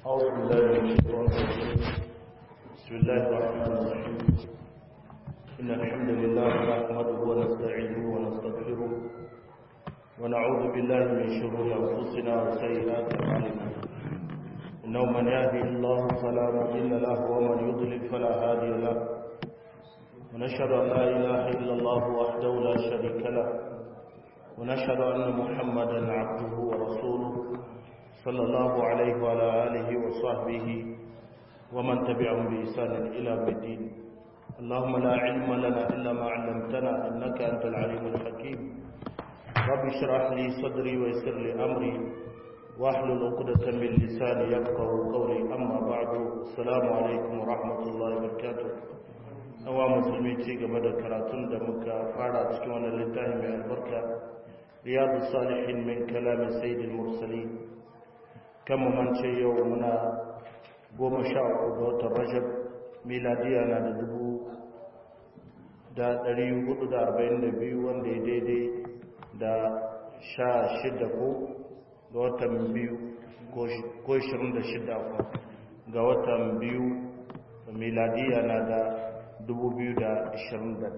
أعوذ بالله من الشيطان الرجيم بسم الله الرحمن الرحيم إن الحمد لله نحمده ونستعينه ونستغفره ونعوذ بالله من شرور أنفسنا وسيئات أعمالنا إنه من يهدي الله فلا مضل له ومن يضلل فلا هادي له ونشهد أن لا إله إلا الله وحده لا شريك له ونشهد أن محمدا عبده ورسوله صلى الله عليه وعلى آله وصحبه ومن تبعهم بإحسان إلى الدين اللهم لا علم لنا إلا ما علمتنا إنك أنت العليم الحكيم رب اشرح لي صدري ويسر لي أمري واحلل عقدة من لساني يفقه قولي أما بعد السلام عليكم ورحمة الله وبركاته awa musulmi ci gaba da karatun da muka fara cikin wannan littafi mai albarka riyadu salihin min kalamin sayyidil mursalin kan mamance yau muna goma sha uku ga watan rajab miladiya na da dubu da ɗari hudu da arba'in da biyu wanda ya daidai da sha shida ko ga watan biyu ko shirin da shida ga watan biyu miladiya na da 2021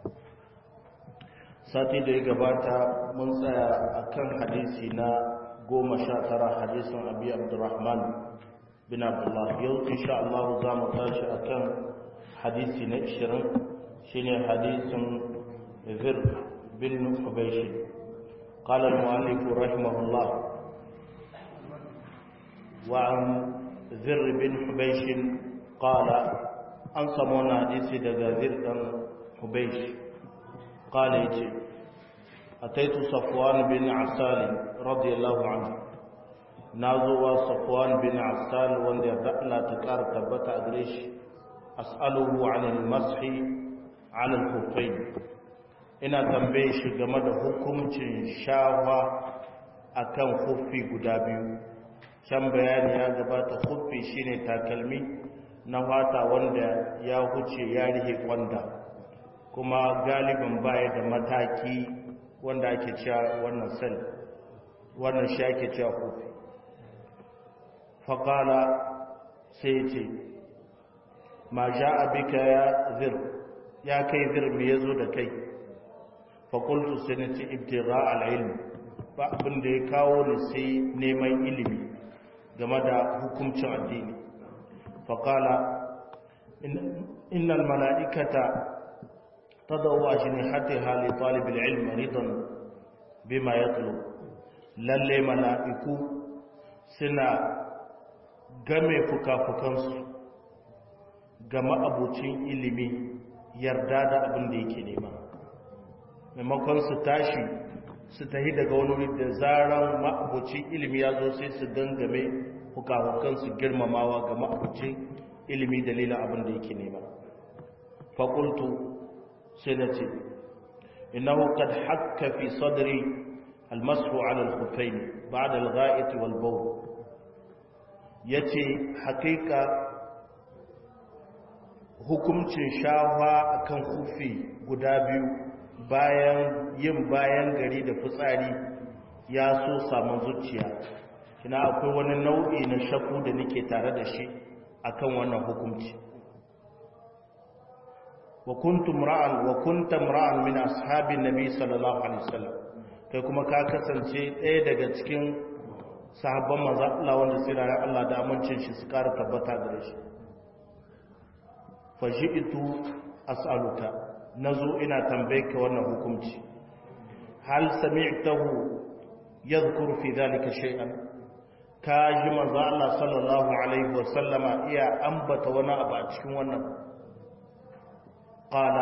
sati da ya gabata mun tsaya a kan hadisi na goma sha tara hadisin abi abdurrahman bin abdullah yau insha Allah za mu tashi a kan hadisi na 20 shine hadisin zir bin hubaishi قال المؤلف رحمه الله وعن ذر بن حبيش قال an samu wani hadisi daga zirɗan hubeish ƙala ya ce a taitu safwan bin asali radiyallahu anhu na zuwa safwan bin asali wanda ya daɗla ta ƙara tabbata a gare shi as'aluhu anil mashi anil hufai ina tambaye shi game da hukuncin shawa akan huffi guda biyu can bayani ya gabata huffi shine takalmi na fata wanda ya huce ya rihe kwanda kuma galibin baya da mataki wanda ake cewa wannan sel wannan shi ake cewa kofi faƙala sai ce ma ja abika ya zir ya kai zir me ya zo da kai faƙultu sai na ce ibtira al'ilmi ba abin da ya kawo ni sai neman ilimi game da hukuncin addini فقال إن, إن الملائكة تضع أجنحتها لطالب العلم رضا بما يطلب lalle mala'iku suna game fuka-fukansu ga ma'abucin ilimi yarda da abin da yake nema maimakon su tashi su tahi daga wani wuri da zaran ma'abucin ilimi ya zo sai su gangame fukafukansu girmamawa ga ma'abucin ilimi dalilin abin da yake nema faƙultu sai na ce innahu qad hakka fi sadri almasu ala alkhuffain ba'da algha'it wal bawl yace hakika hukuncin shawa akan kufi guda biyu bayan yin bayan gari da fitsari ya so samun zuciya kina akwai wani nau'i na shakku da nake tare da shi akan wannan hukunci wa kuntum ra'an wa kuntum ra'an min ashabin nabi sallallahu alaihi wasallam kai kuma ka kasance ɗaya daga cikin sahabban manzo Allah wanda sirara Allah da amincin shi su ƙara tabbata gare shi fa shi'tu as'aluka nazo ina tambaye ka wannan hukunci hal sami'tahu yadhkuru fi dhalika shay'an ka ji manzo Allah sallallahu alaihi wasallama iya ambata wani abu a cikin wannan qala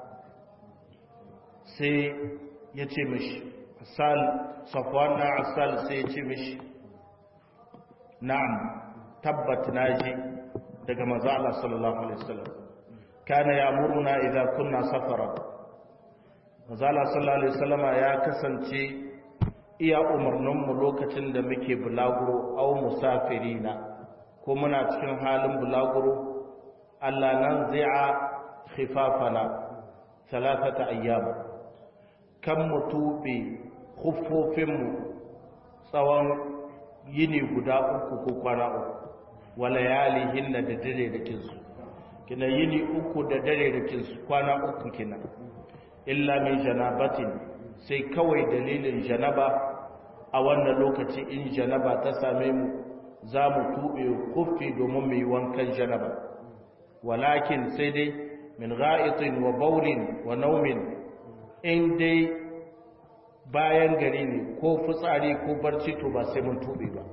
sai ya ce mishi asal safwan na asal sai ya ce mishi na'am tabbat naji daga manzo Allah sallallahu alaihi wasallam kana ya'muruna idza kunna safara manzo Allah sallallahu alaihi wasallama ya kasance iya umarninmu lokacin da muke bulaguro au musafirina ko muna cikin halin bulaguro Allah nan zai'a khifafana salatata ayyam kan mutube khuffofinmu tsawon yini guda uku ko kwana uku wa layalihinna da dare da kinsu kina yini uku da dare da kinsu kwana uku kina illa min janabatin sai kawai dalilin janaba a wannan lokaci in janaba ta same mu za mu tuɓe kufi domin mu yi wankan janaba walakin sai dai min ga'itin wa baulin wa naumin in dai bayan gari ne ko fitsari ko barci to ba sai mun tuɓe ba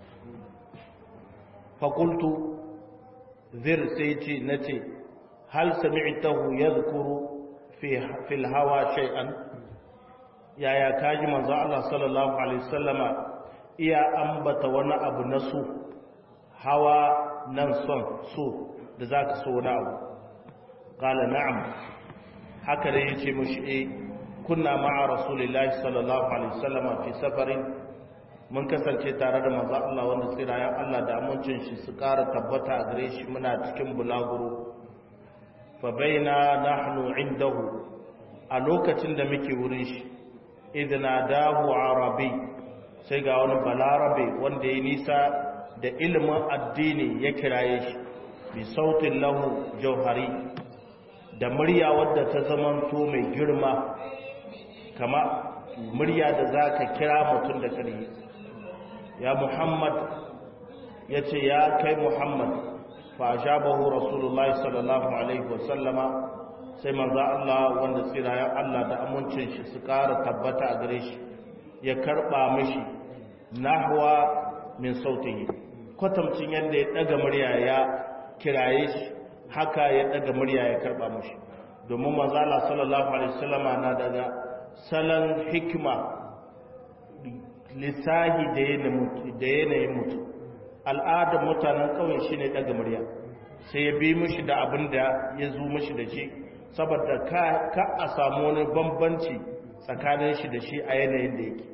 fakultu zir sai ce na ce hal sami'tahu yadhkuru fi fil hawa shay'an yaya kaji manzo Allah sallallahu alaihi wasallama iya ambata wani abu na su hawa nan son so da zaka so wani abu qala na'am haka da yace mushi eh kunna ma'a rasulillahi sallallahu alaihi wasallama fi safarin mun kasance tare da manzo Allah wanda tsirayen Allah da amincin shi su ƙara tabbata a gare shi muna cikin bulaguro fa baina nahnu indahu a lokacin da muke wurin shi idna dahu arabi sai ga wani balarabe wanda ya nisa da ilimin addini ya kiraye shi bi sautin lahu jauhari da murya wadda ta zamanto mai girma kama murya da za ka kira mutum da ƙarfi ya muhammad ya ce ya kai muhammad fa ajabahu rasulullahi sallallahu alaihi wasallama sai manzo Allah wanda tsirayen Allah da amincin shi su ƙara tabbata a gare shi ya karɓa mishi nahwa min sautihi kwatamcin yadda ya ɗaga murya ya kiraye shi haka ya ɗaga murya ya karɓa mishi domin manzo Allah sallallahu alaihi wasallama na daga salon hikima lissahi da yanayin mutum al'adar mutanen ƙauye shi ne ɗaga murya sai ya bi mishi da abin da ya zo mishi da shi saboda ka a samu wani bambanci tsakanin shi da shi a yanayin da yake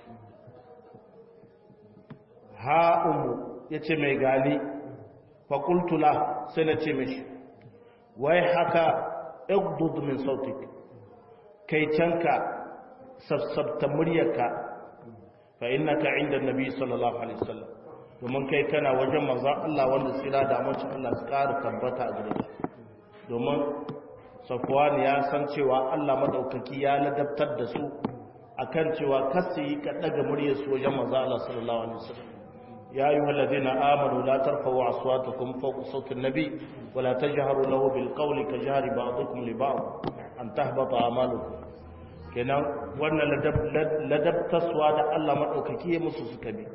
ha'umu ya ce mai gali fakultula sai na ce mishi wai haka igdud min sautik kai canka sassabta muryarka fa innaka inda nabi sallallahu alaihi wasallam domin kai kana wajen manzon Allah wanda tsira da amincin Allah su ƙara tabbata a gare shi domin Safwan ya san cewa Allah madaukaki ya ladabtar da su akan cewa kasu yi ka daga muryar su wajen manzon Allah sallallahu alaihi wasallam ya ayyuhal ladina amanu la tarfa'u aswatakum fawqa sawti an-nabi wa la tajharu lahu bil qawli ka jahri ba'dikum li ba'd an tahbata a'malukum kenan wannan ladabtaswa da Allah maɗaukaki ya musu suka bi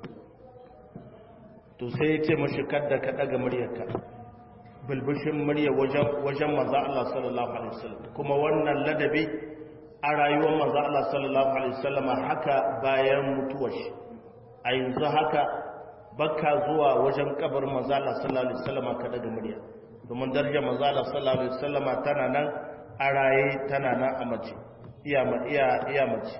to sai ya ce mashi kadda ka ɗaga muryarka bilbishin murya wajen maza Allah sallallahu Alaihi wasallam kuma wannan ladabi a rayuwar maza Allah sallallahu Alaihi wasallam haka bayan mutuwar shi a yanzu haka baka zuwa wajen kabar maza Allah sallallahu Alaihi wasallam ka ɗaga murya domin darajar maza Allah sallallahu Alaihi wasallam tana nan a raye tana nan a mace iya mace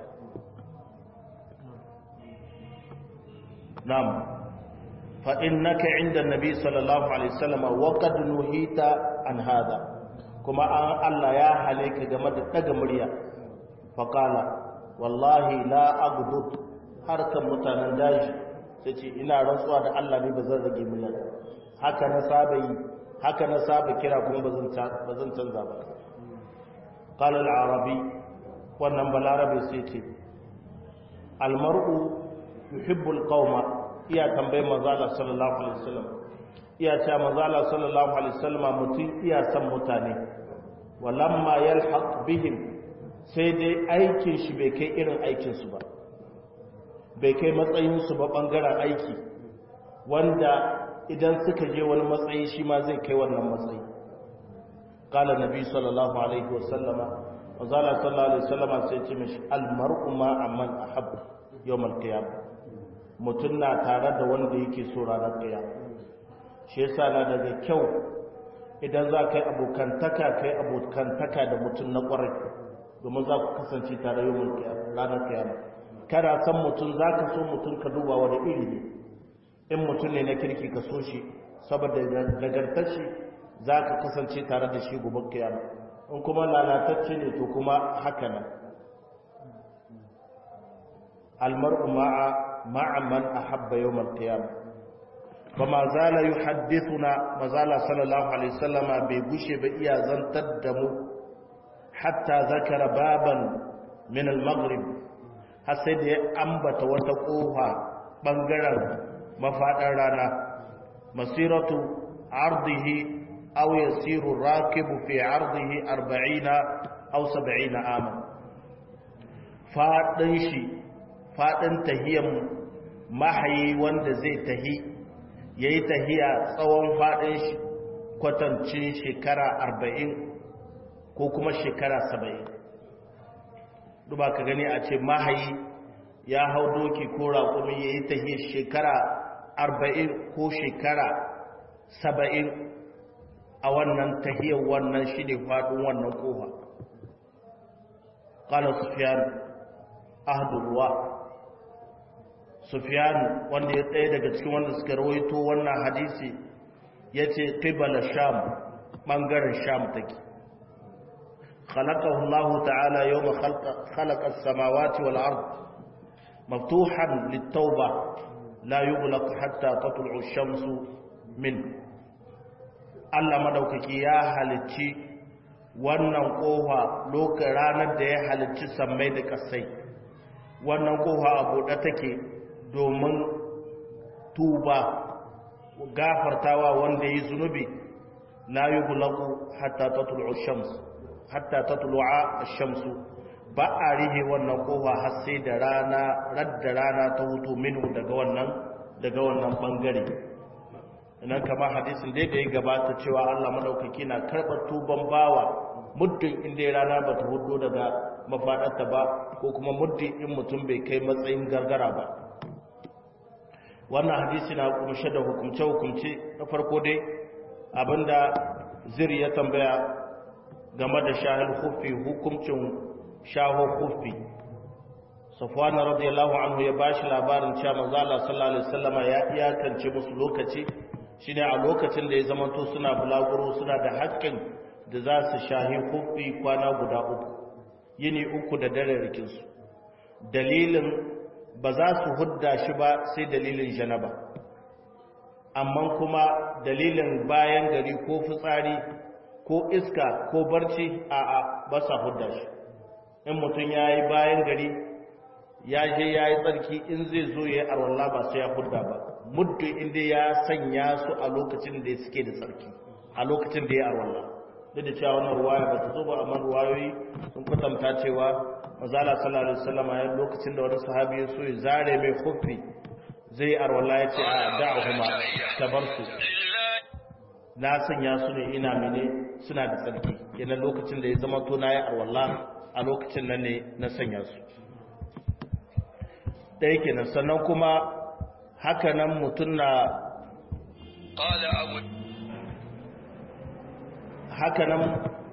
nam fa'in naka inda nabi sallallahu alaihi wasallama waƙad nuhita an hada kuma an Allah ya hale ka game da ɗaga murya faƙala wallahi la agudud harkar mutanen daji sai ce ina rantsuwa da Allah ne ba zan rage murya haka na saba yi haka na saba kira kuma ba zan canza ba قال العربي wannan balarabe sai ce almar'u yuhibbul qauma iya tambayin manzo Allah sallallahu alaihi wasallam iya cewa manzo Allah sallallahu alaihi wasallam mutum iya san mutane walamma yalhaq bihim sai dai aikin shi bai kai irin aikin su ba bai kai matsayin su ba bangaren aiki wanda idan suka je wani matsayi shi ma zai kai wannan matsayi qala nabi sallallahu alaihi wasallama manzala sallallahu alaihi wasallam sai ce mishi almar'u ma amman ahab yawmal qiyam mutun na tare da wanda yake so ranar qiyam shi yasa na daga kyau idan za ka yi abokantaka kai abokantaka da mutun na kwarai domin za ku kasance tare yawmal qiyam ranar qiyam kada san mutun za ka so mutun ka duba wani iri ne in mutun ne na kirki ka so shi saboda nagartar shi za ka kasance tare da shi gobe kiyama in kuma lalatacce ne to kuma haka nan almar'u ma'a ma'a man ahabba yawmal qiyamah fa ma zala yuhaddithuna mazala sallallahu alaihi wasallama bai gushe ba iya zantar da mu hatta zakara baban min al-maghrib har sai da ya ambata wata kofa bangaren mafadar rana masiratu ardihi aw yasiru rakibu fi ardihi 40 aw 70 aman fadin shi fadin tahiyan mahayi wanda zai tahi yayi tahiya tsawon fadin shi kwatancin shekara 40 ko kuma shekara 70 duba ka gani a ce mahayi ya hau doki ko raƙumi ya yi tahiyar shekara arba'in ko shekara saba'in a wannan tahiyar wannan shi ne faɗin wannan ƙofa ƙala sufiyan ahadurwa sufiyan wanda ya tsaye daga cikin wanda suka rawaito wannan hadisi ya ce ƙibala sham ɓangaren sham take خلقه الله تعالى يوم خلق, خلق السماوات والأرض مفتوحا للتوبة لا يغلق حتى تطلع الشمس منه Allah madaukaki ya halicci wannan kofa lokacin ranar da ya halicci sammai da kasai wannan kofa a buɗe take domin tuba gafartawa wanda yi zunubi la yughlaqu hatta tatlu'u shams hatta tatlu'a ash-shamsu ba a rihe wannan kofa har sai da rana radda rana ta hutu minu daga wannan daga wannan bangare nan kamar hadisin dai da ya gabata cewa Allah madaukaki na karɓar tuban bawa muddin inda rana ba ta hudu daga mafaɗarta ba ko kuma muddin in mutum bai kai matsayin gargara ba wannan hadisi na kumshe da hukumce-hukumce na farko dai abinda ziri ya tambaya game da shahil hufi hukuncin shaho hufi safwana radiyallahu anhu ya bashi labarin cewa manzo Allah sallallahu alaihi wasallama ya iyakance musu lokaci shine a lokacin da ya zamanto suna bulaguro suna da haƙƙin da za su shahi hufi kwana guda uku yini uku da dare rikin su dalilin ba za su hudda shi ba sai dalilin janaba amma kuma dalilin bayan gari ko fitsari ko iska ko barci a a ba sa hudda shi in mutum ya yi bayan gari ya je ya yi tsarki in zai zo ya yi arwallah ba sai ya hudda ba muddu inda ya sanya su a lokacin da suke da tsarki a lokacin da ya arwallah duk da cewa wannan ruwaya ba ta zo ba amma ruwayoyi sun kwatanta cewa mazala sallallahu alaihi wasallam ya lokacin da wani sahabi ya so ya zare mai khuffi zai yi arwallah ya ce a da'ahuma tabar su na sanya su ne ina mene suna da tsarki yana lokacin da ya zama to na yi arwallah a lokacin nan ne na sanya su ɗaya kenan sannan kuma haka nan mutum na haka nan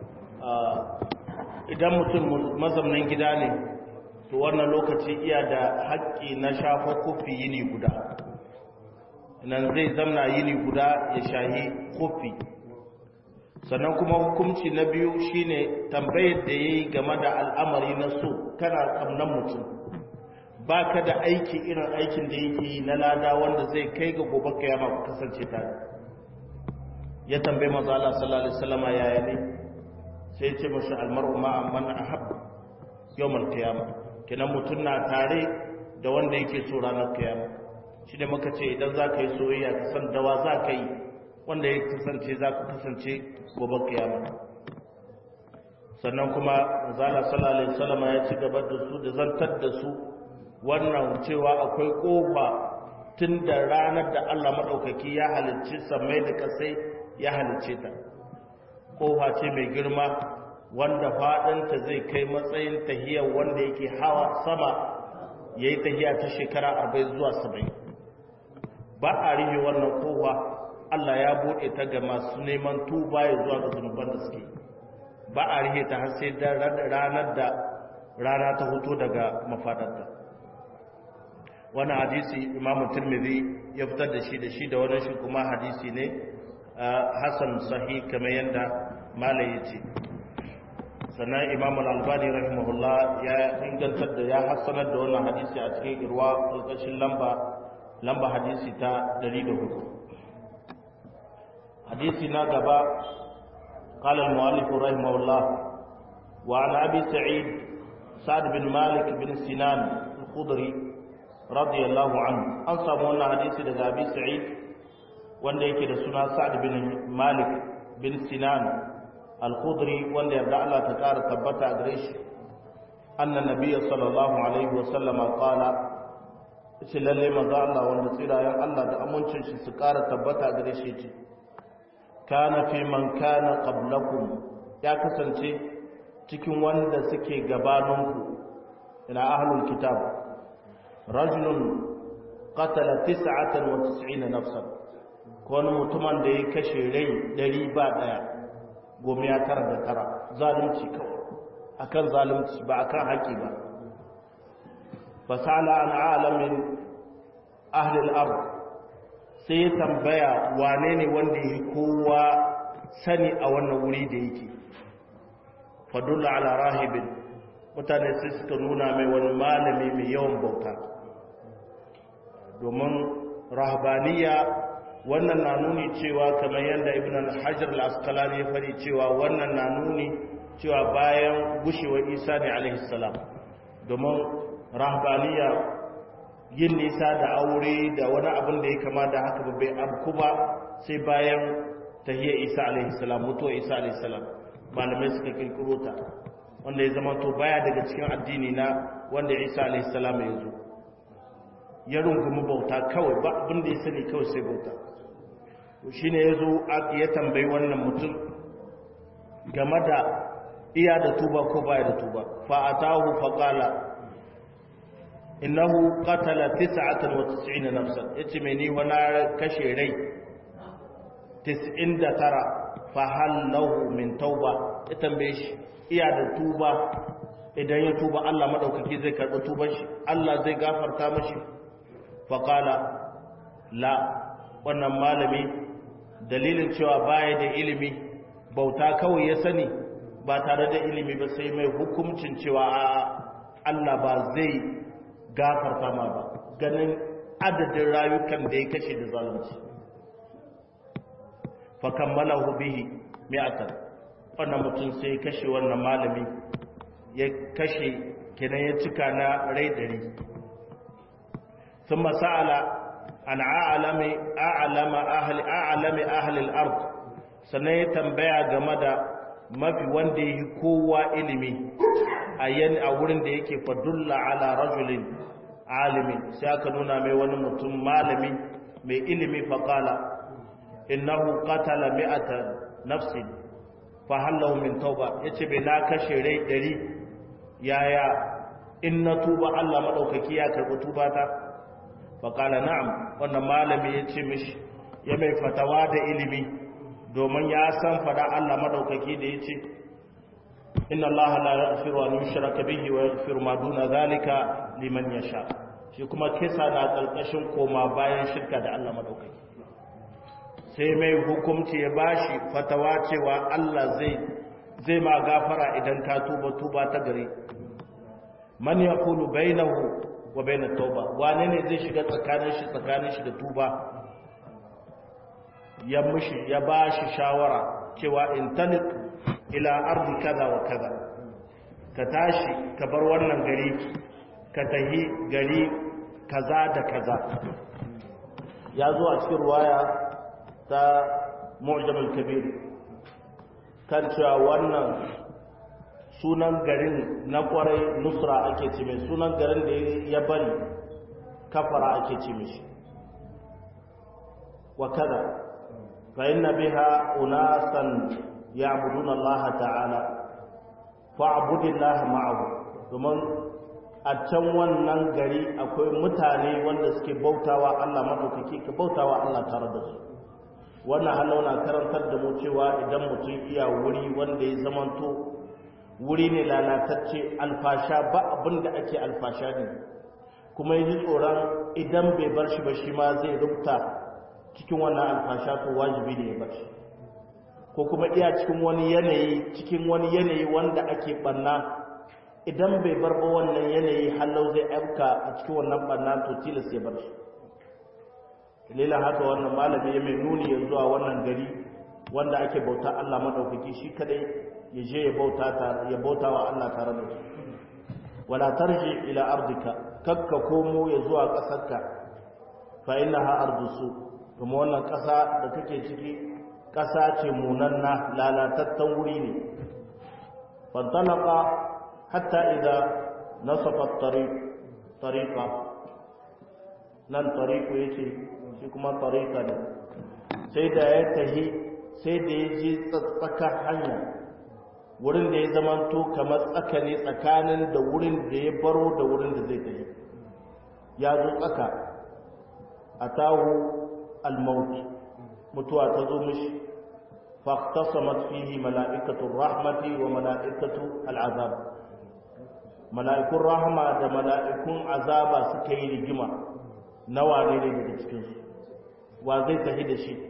idan mutum mazaunin gida ne to wannan lokaci iya da haƙƙi na shafa kofi yini guda nan zai zamna yini guda ya shahi kofi sannan kuma hukunci na biyu shine tambayar da ya yi game da al'amari na so kana kamnan mutum ba ka da aiki irin aikin da yake yi na lada wanda zai kai ga gobe kayama ku kasance tare ya tambaye manzo Allah sallallahu alaihi wasallam yaya ne sai ya ce mashi almar'u ma man ahab yawmal qiyama kenan mutun na tare da wanda yake so ranar kiyama shi da muka ce idan za ka yi soyayya ka san dawa za ka yi wanda ya kasance za ku kasance gobe kiyama sannan kuma manzo Allah sallallahu alaihi wasallam ya ci gaba da su da zantar da su wannan cewa akwai kofa tun da ranar da Allah maɗaukaki ya halicci samai da kasai ya halicce ta kofa ce mai girma wanda faɗinta zai kai matsayin tahiyar wanda yake hawa sama ya yi tahiya ta shekara arba'in zuwa saba'in ba a rihe wannan kofa Allah ya buɗe ta ga masu neman tuba ya zuwa ga zunuban da suke ba a rihe ta har sai ranar da rana ta hoto daga mafaɗarta wani hadisi imamu turmidi ya fitar da shi da shi da wani shi kuma hadisi ne hassan sahi kamar yadda malaye ce sannan imamu albani rahimahullah ya ingantar da ya hassanar da wannan hadisi a cikin irwa ƙarƙashin lamba lamba hadisi ta 104 hadisi na gaba قال المؤلف رحمه الله وعن أبي سعيد سعد بن مالك بن سنان الخضري رضي الله عنه أنصى مولا حديث لدى أبي سعيد wanda yake da suna Sa'ad bin Malik bin Sinan al-Khudri wanda yarda Allah ta ƙara tabbata a gare shi annan nabiyyi sallallahu alaihi wa sallama qala shi lalle manzo Allah wanda tsirayen Allah da amincin shi su ƙara tabbata a gare shi ce kana fi man kana qablakum ya kasance cikin wanda suke gabaninku ina ahlul kitab rajulun qatala 99 nafsan wani mutumin da ya kashe rai ɗari ba ɗaya goma ya tara da tara zalunci kawai akan zalunci ba akan haƙi ba fasala an alamin ahlil ard sai ya tambaya wane ne wanda ya kowa sani a wannan wuri da yake fadulla ala rahibin mutane sai suka nuna mai wani malami mai yawan bauta domin rahabaniya wannan na nuni cewa kamar yadda ibn al-hajar al-asqalani ya fari cewa wannan na nuni cewa bayan gushewar isa ne alaihi salam domin rahbaniya yin nisa da aure da wani abin da ya kama da haka ba bai abku ba sai bayan tahiyar isa alaihi salam mutuwar isa alaihi salam malamai suka kirkiro ta wanda ya zama to baya daga cikin addini na wanda isa alaihi salam ya zo ya rungumi bauta kawai ba abin da ya sani kawai sai bauta shi ne ya zo ya tambayi wannan mutum game da iya da tuba ko baya da tuba fa'atahu faqala innahu qatala 99 nafsan yace mai ni wani kashe rai 99 fa hal lahu min tauba ya tambaye shi iya da tuba idan ya tuba Allah madaukaki zai karɓi tuban shi Allah zai gafarta mashi faqala la wannan malami dalilin cewa baya da ilimi bauta kawai ya sani ba tare da ilimi ba sai mai hukuncin cewa Allah ba zai gafarta ma ba ganin adadin rayukan da ya kashe da zalunci fa kammalahu bihi mi'atan wannan mutum sai kashe wannan malami ya kashe kenan ya cika na rai dari ثم سأل an a'lami a'lama ahli a'lami ahli al-ard sannan ya tambaya game da mafi wanda yake kowa ilimi a yan a wurin da yake fadulla ala rajulin alimin sai aka nuna mai wani mutum malami mai ilimi fa qala innahu qatala mi'ata nafsin fa halahu min tauba yace bai na kashe rai dari yaya in na tuba Allah madaukaki ya karbi tubata faƙala na'am wannan malami ya ce mishi ya mai fatawa da ilimi domin ya san fada Allah madaukaki da ya ce inna Allah la yaghfiru an yushraka bihi wa yaghfiru ma duna zalika liman yasha shi kuma kisa na kalkashin koma bayan shirka da Allah madaukaki sai mai hukunci ya bashi fatawa cewa Allah zai zai ma gafara idan ka tuba tuba ta gare man yaqulu bainahu wa bai na tauba wane ne zai shiga tsakanin shi tsakanin shi da tuba ya mushi ya ba shi shawara cewa in talik ila ardi kaza wa kaza ka tashi ka bar wannan gari ka tahi gari kaza da kaza ya zo a cikin ruwaya ta mu'jamul kabir kan cewa wannan sunan garin na kwarai nusra ake ce mai sunan garin da ya bari kafara ake ce mishi wa kada fa inna biha unasan ya'buduna Allah ta'ala fa'budillaha ma'ahu domin a can wannan gari akwai mutane wanda suke bautawa Allah madaukaki ka bautawa Allah tare da su wannan halau na karantar da mu cewa idan mutum iya wuri wanda ya zamanto wuri ne lalatacce alfasha ba abin da ake alfasha ne kuma yi tsoron idan bai bar shi ba shi ma zai rubuta cikin wannan alfasha to wajibi ne ya bar shi ko kuma iya cikin wani yanayi cikin wani yanayi wanda ake banna idan bai bar ba wannan yanayi halau zai aika a cikin wannan banna to tilas ya bar shi lila haka wannan malami ya mai nuni ya zuwa wannan gari wanda ake bauta Allah madaukaki shi kadai ya je ya bauta ya bauta wa Allah tare da shi wala tarji ila ardika kakka komo ya zuwa kasarka fa innaha ardusu kuma wannan kasa da kake ciki kasa ce munanna lalatattan wuri ne fantalaqa hatta idza nasafa at-tariq tariqa nan tariqu yace shi kuma tariqa ne sai da ya tahi sai da ya ji tsaka hanya wurin da ya zamanto kamar tsaka ne tsakanin da wurin da ya baro da wurin da zai tafi ya zo tsaka a tahu almaut mutuwa ta zo mishi faqtasamat fihi mala'ikatu rahmati wa mala'ikatu al'azab mala'ikun rahma da mala'ikun azaba suka yi rigima nawa ne ne daga cikinsu wa zai tafi da shi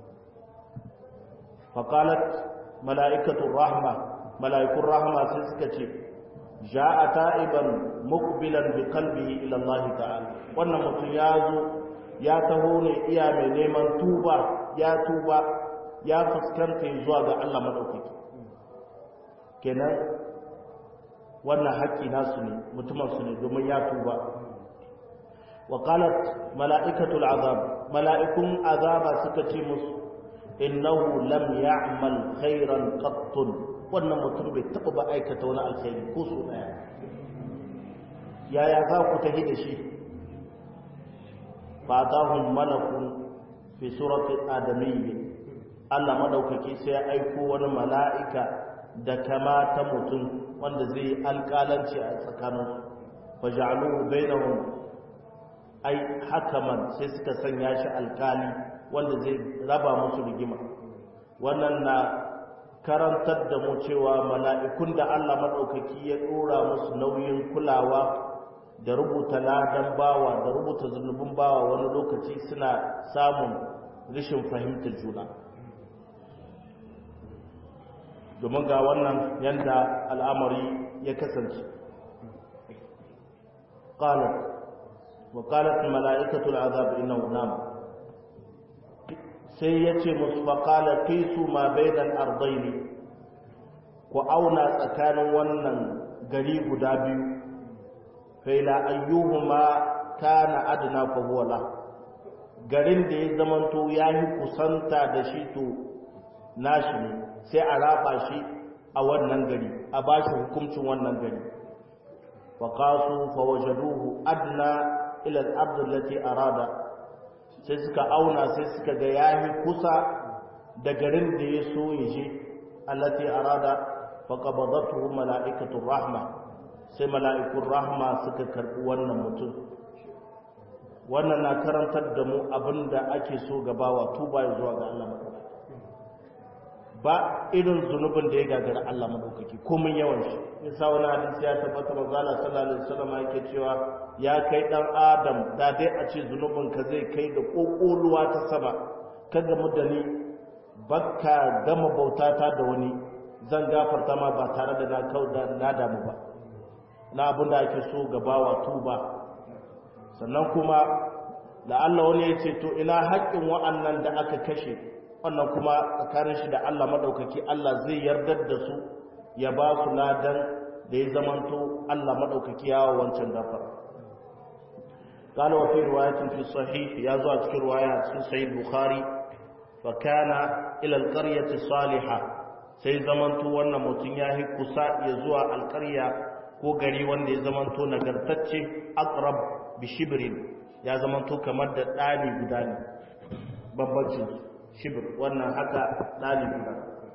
faqalat mala'ikatu rahma mala'ikun rahama sai suka ce ja'a ta'iban muqbilan bi qalbihi ila Allah ta'ala wannan mutum ya zo ya taho ne iya mai neman tuba ya tuba ya fuskanta zuwa ga Allah madaukaki kenan wannan haƙƙi nasu ne mutumin su ne domin ya tuba wa qalat mala'ikatul azab mala'ikun azaba suka ce musu innahu lam ya'mal khairan qattun wannan mutum bai taɓa ba aikata wani alkhairi ko so ɗaya yaya za ku tafi da shi fatahun malakun fi surati adamiyyi Allah madaukaki sai ya aiko wani mala'ika da kama ta mutum wanda zai alƙalanci a tsakaninsu fa ja'aluhu bainahum ai hakaman sai suka sanya shi alƙali wanda zai raba musu rigima wannan na karantar da mu cewa mala'ikun da Allah maɗaukaki ya ɗora musu nauyin kulawa da rubuta ladan bawa da rubuta zunubin bawa wani lokaci suna samun rashin fahimtar juna domin ga wannan yadda al'amari ya kasance ƙalar wa ƙalar mala'ikatul azab ina nama sai ya ce musu faƙala su ma bainan ardaini ku auna tsakanin wannan gari guda biyu faila ayyuhuma kana adna fa huwa la garin da ya zamanto yayi kusanta da shi to nashi ne sai a raba shi a wannan gari a bashi hukuncin wannan gari fa qasu fa wajaduhu adna ila al-ard allati arada sai suka auna sai suka ga yayi kusa da garin da ya so ya je allati arada fa qabadathu malaikatu rahma sai mala'ikun rahma suka karbi wannan mutum wannan na karantar da mu abinda ake so gabawa tuba ya zuwa ga Allah madaukaki ba irin zunubin da ya gagara Allah madaukaki komin yawan shi yasa wani hadisi ya tabbata manzo Allah sallallahu alaihi wasallam yake cewa ya kai dan adam da dai a ce zunubin ka zai kai ga kokoluwa ta sama ka gamu da ni bakka gama bautata da wani zan gafarta ma ba tare da na kauda na damu ba na abin da ake so gabawa tuba sannan kuma la'alla wani ya ce to ina haƙƙin wa'annan da aka kashe wannan kuma tsakanin shi da Allah maɗaukaki Allah zai yardar da su ya ba su ladan da ya zamanto Allah maɗaukaki yawa wancan gafara قال وفي رواية في الصحيح يازو أذكر رواية في صحيح البخاري فكان إلى القرية الصالحة sai zamanto wannan mutum ya yi kusa ya zuwa alƙarya ko gari wanda ya zamanto nagartacce aqrab bi shibrin ya zamanto kamar da ɗani guda ne bambancin shibr wannan haka ɗani guda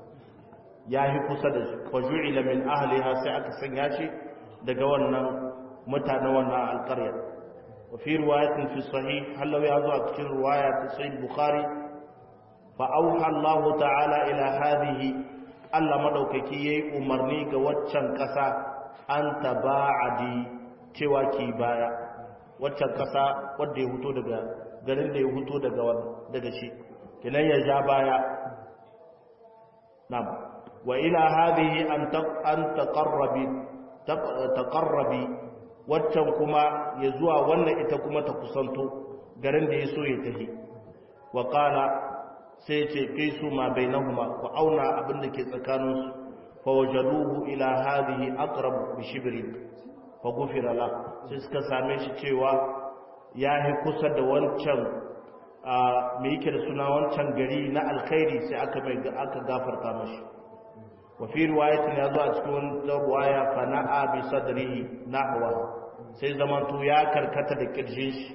ya yi kusa da shi fa ju'ila min ahliha sai aka sanya shi daga wannan mutanen wannan alƙarya wa fi riwayatin fi sahih hallawi ya zo a cikin riwaya ta sahih bukhari fa auha Allah ta'ala ila hadhihi Allah madaukaki yayi umarni ga waccan kasa an taba'adi cewa ki baya waccan kasa wanda ya huto daga garin da ya huto daga daga shi kinan ya ja baya na'am wa ila hadhihi an an taqarrabi taqarrabi waccan kuma ya zuwa wannan ita kuma ta kusanto garin da ya so ya tafi wa qala sai ce kai su ma bainahuma ku auna abin da ke tsakaninsu fa wajaduhu ila hadhihi aqrab bi shibrin fa ghufira la sai suka same shi cewa ya yi kusa da wancan me yake da suna wancan gari na alkhairi sai aka mai aka gafarta mashi wa fi riwayatin ya zo a cikin wani riwaya fa na'a bi sadrihi nahwa sai zamanto ya karkata da kirjin shi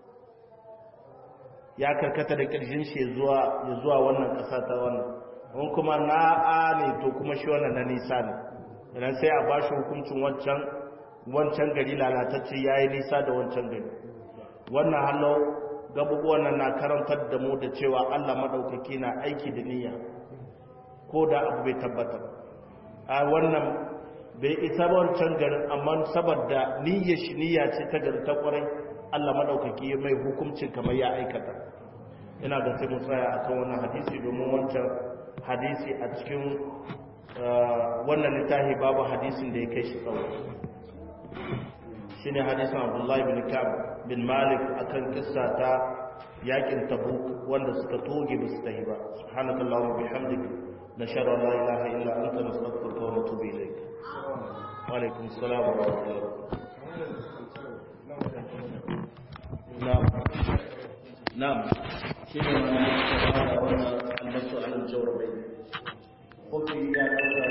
ya karkata da kirjin shi zuwa ya zuwa wannan ƙasa ta wannan in kuma na'a ne to kuma shi wannan na nisa ne idan sai a bashi hukuncin wancan wancan gari lalatacce yayi nisa da wancan gari wannan hallo gabubuwan nan na karantar da mu da cewa Allah madaukaki na aiki da niyya ko da abu bai tabbata a wannan bai isa ba wancan garin amma saboda niyyar shi niyya ce ta gari ta kwarai Allah madaukaki mai hukuncin kamar ya aikata ina ga sai mu tsaya akan wannan hadisi domin wancan hadisi a cikin wannan littafi babu hadisin da ya kai shi tsawo shine hadisin Abdullah bin Ka'ab bin Malik akan kissa ta yakin Tabuk wanda suka toge ba su tahi ba subhanakallahumma bihamdika nashhadu an la ilaha illa anta nastaghfiruka wa natubu ilayk wa alaikum assalam wa rahmatullah na'am na'am shine